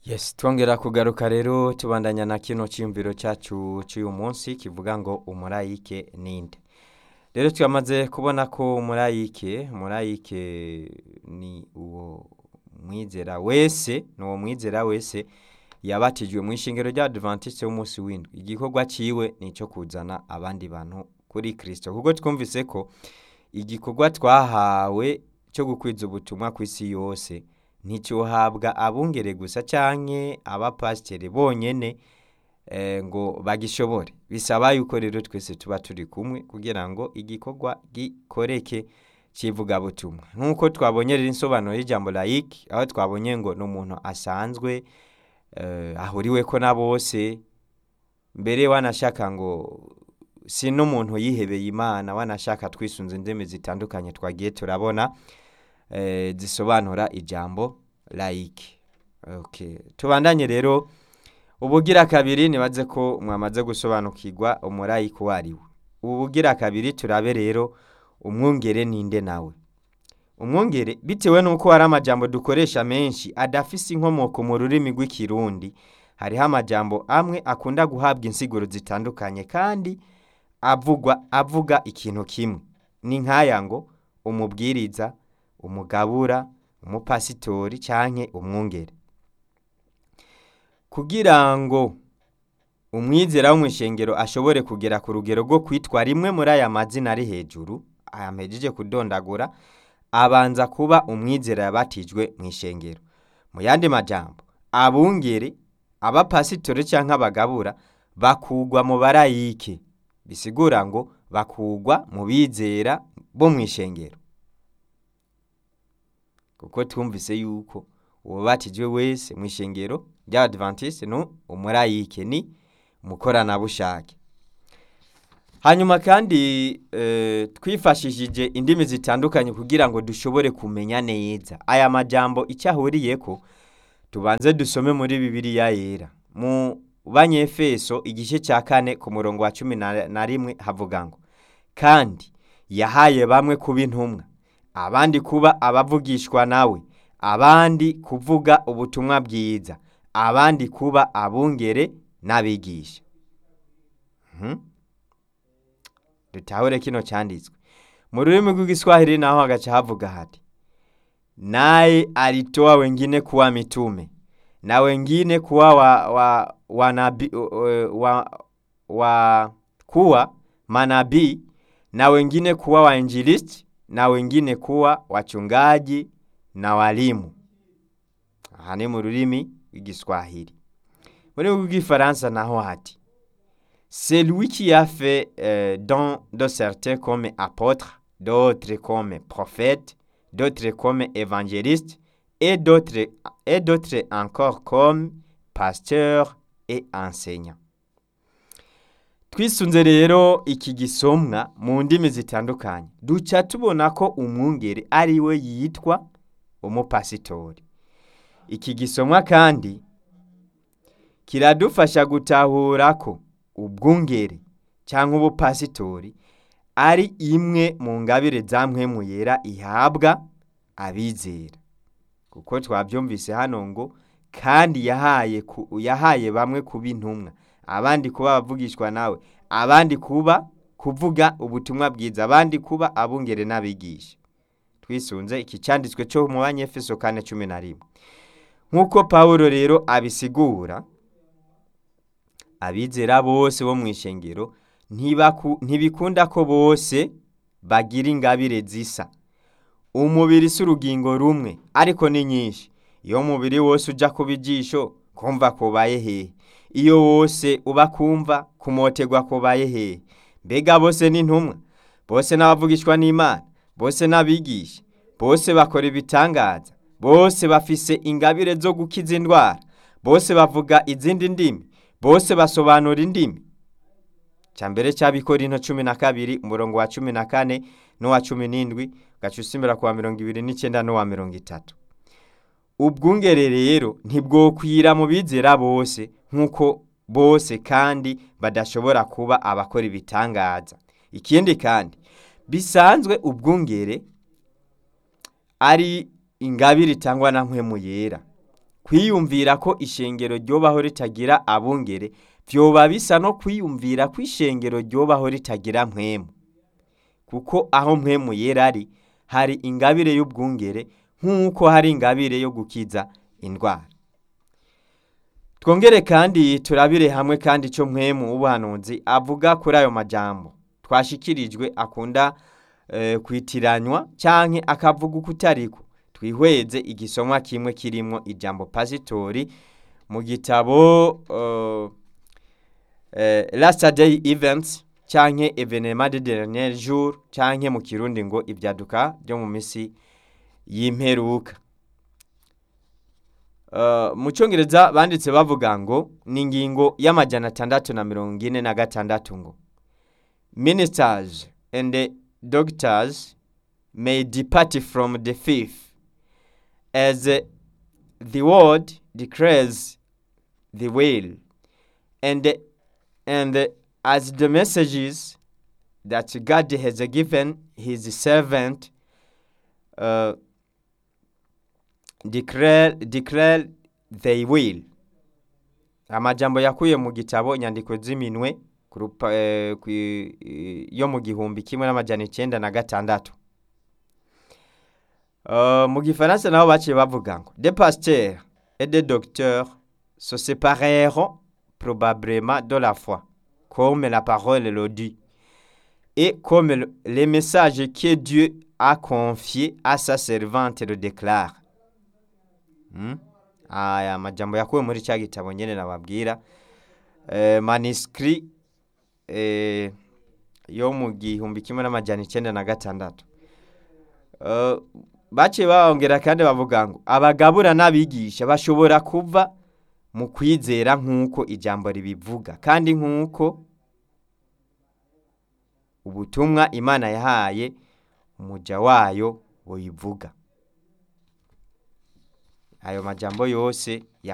yes twongera kugaruka rero tubandanya na kino cyiyumviro cyacu cy'uyu munsi kivuga ngo umurayike ninde rero twamaze kubona ko umurayike umurayike ni uwo mwizera wese ni uwo mwizera wese yabatijwe mu ishingiro rya adventiste w'umunsi w'indwi igikorwa cyiwe ni icyo kuzana abandi bantu kuri kirisito kuko twumvise ko igikorwa twahawe cyo gukwiza ubutumwa ku isi yose nticyohabwa abungere gusa cyangwa abapasiteri bonyine ngo bagishobore bisaba yuko rero twese tuba turi kumwe kugira ngo igikorwa gikoreke cy'ivugabutumwa nk'uko twabonye rero insobanuro y'ijambo layike aho twabonye ngo ni umuntu asanzwe ahuriwe ko na bose mbere wanashaka ngo si n'umuntu yihebeye imana wanashaka twisunze indimi zitandukanye twagiye turabona zisobanura ijambo layike tubandanye rero ubugira kabiri nibaze ko mwamaze gusobanukirwa umurayike uwo ari we ubu bugira kabiri turabe rero umwungere ninde nawe umwungere bitewe n'uko hari amajambo dukoresha menshi adafise inkomoko mu rurimi rw'ikirundi hariho amajambo amwe akunda guhabwa insiguro zitandukanye kandi avugwa avuga ikintu kimwe ni nk'aya ngo umubwiriza umugabura umupasitori cyangwa umwungere kugira ngo umwizera wo mu ishengero ashobore kugera ku rugero rwo kwitwa rimwe muri aya mazina ari hejuru ayamejeje kudondagura abanza kuba umwizera yabatijwe mu ishengero mu yandi majambo abungere abapasitori cyangwa abagabura bakugwa mu barayike bisigura ngo bakugwa mu bizera bo mu ishengero kuko twumvise yuko uwabatijwe wese mu ishengero rya adventiste ni umurayike ni umukoranabushake hanyuma kandi twifashishije indimi zitandukanye kugira ngo dushobore kumenya neza aya majambo icyo ahuriye ko tubanze dusome muri bibiriya yera mu banyefeso igice cya kane ku murongo wa cumi na rimwe havuga ngo kandi yahaye bamwe kuba intumwa abandi kuba abavugishwa nawe abandi kuvuga ubutumwa bwiza abandi kuba abungere n'abigisha dutahure kino cyanditswe mu rurimi rw'igiswahili naho hagaca havuga hati naye alitoa wengine kuwa mitume na wengine kuwa wa, wa, wa, nabi, wa, wa kuwa manabii na wengine kuwa wainjilisti na wengine kuwa wachungaji na walimu aha ni mu rurimi rw'igiswahili muri rw'igifaransa naho hati celui qui a fait euh, don de certains comme apôtres d'autres comme prophètes d'autres comme évangélistes et d'autres et d'autres encore comme pasteurs et enseignants twisunze rero iki gisomwa mu ndimi zitandukanye duca tubona ko umwungere ari we yitwa umupasitori iki gisomwa kandi kiradufasha gutahura ko ubwungere cyangwa ubupasitori ari imwe mu ngabire za mpwemu yera ihabwa abizera kuko twabyumvise hano ngo kandi yahaye yahaye bamwe kuba intumwa abandi kuba abavugishwa nawe abandi kuba kuvuga ubutumwa bwiza abandi kuba abungere n'abigisha twisunze iki cyanditswe cyo mu banyefeso kane cumi na rimwe nk'uko paul rero abisigura abizera bose bo mu ishengero ntibikunda ko bose bagira ingabire zisa umubiri si urugingo rumwe ariko ni nyinshi iyo umubiri wose ujya kuba ijisho kumva kubaye hehe iyo wose uba kumva kumoterwa kubaye hehe mbega bose ni intumwa bose n'abavugishwa n'imana bose n'abigisha bose bakora ibitangaza bose bafise ingabire zo gukiza indwara bose bavuga izindi ndimi bose basobanura indimi cya mbere cy'abikora ino cumi na kabiri umurongo wa cumi na kane n'uwa cumi n'indwi gaca usimbura ku wa mirongo ibiri n'icyenda n'uwa mirongo itatu ubwungere rero ntibwokwira mu bizera bose nk'uko bose kandi badashobora kuba abakora ibitangaza ikindi kandi bisanzwe ubwungere ari ingabire itangwa na mpwemu yera kwiyumvira ko ishengero ryobaho ritagira abungere vyoba bisa no kwiyumvira ko ishengero ryobaho ritagira mpwemu kuko aho mpwemu yera ari hari ingabire y'ubwungere nk'uko hari ingabire yo gukiza indwara twongere kandi turabire hamwe kandi icyo mpwemu w'ubuhanuzi avuga kuri ayo majambo twashikirijwe akunda eh, kwitiranywa canke akavuga uko utariko twihweze igisomwa kimwe kirimwo ijambo pasitori mu gitabo uh, eh, last day events canke evenement de dernier jour canke mu kirundi ngo ibyaduka byo mu misi y'imperuka Uh, mu cyongereza banditse bavuga ngo ni ingingo y'amajana atandatu na mirongo ine na gatandatu ngo ministers and the doctors may depart from the faith as uh, the word declares the will and and uh, as the messages that God has given his servant uh, declare, declare they will amajambo yakuye mu gitabo inyandiko z'iminwe ku rupa- eh, ku- eh, yo mu gihumbi kimwe n'amajana icyenda na gatandatu Uh, mu gifaransa nabo baciye bavuga ngo des pasteurs et des docteurs se sépareront probablement de la foi comme la parole le dit et comme le, les messages que Dieu a confiés à sa servante le déclarent Hmm? aya majambo yakuwe muri cya gitabo nyene nababwira eh, manuscrit eh, yo mu gihumbi kimwe n'amajana icenda na gatandatu Eh, baciye bongera kandi bavuga ngo abagabura n'abigisha bashobora kuva mu kwizera nk'uko ijambo ribivuga kandi nk'uko ubutumwa imana yahaye umuja wayo buyivuga ayo majambo yose